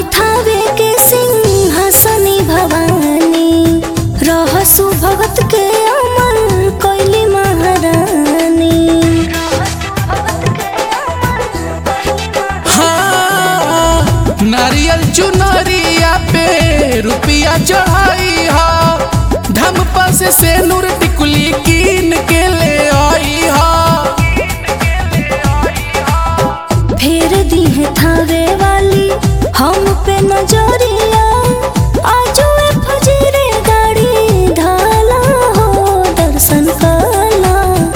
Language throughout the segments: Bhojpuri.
थावे के सिंहासनी भवानी रहसु भगत के अमर कैली महारानी हाँ नारियल चुनरिया पे रुपिया चढ़ाई हा धम पास से नूर टिकुली कीन के ले आई हा फेर दी है थावे वाली हम पे नजरिया आजो ए फजीरे गाड़ी धाला हो दर्शन काला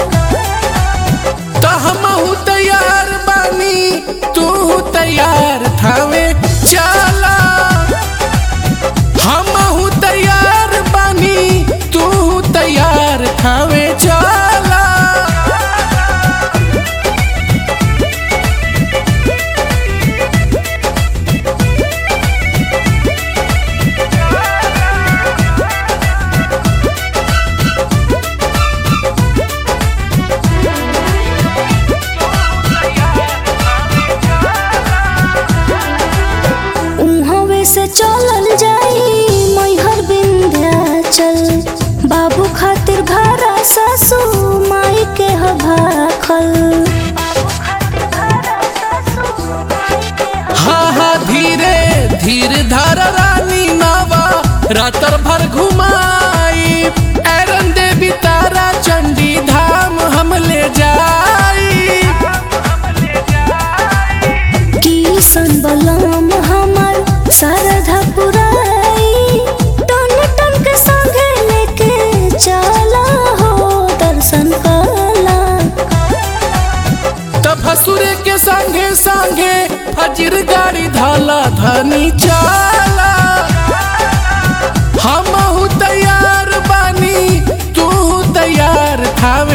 तो हमहू तैयार बानी तू तैयार थावे चला हमहू तैयार बानी तू तैयार थावे चला उहवे से चलल जाई मैहर विंध्याचल बाबू खातिर भारा सासू माई के ह भाखल हाँ हाँ धीरे धीरे धर रानी नवा रातर भर घुमाई एरन देवी तारा चंडी धाम हम ले जाई किसन बलम हमर सरधा पुराई टन टन के संगे लेके चला हो दर्शन कला तब हसुरे के संगे संगे फजर गाड़ी धाला धनी चाला हम तैयार बानी तू तैयार थावे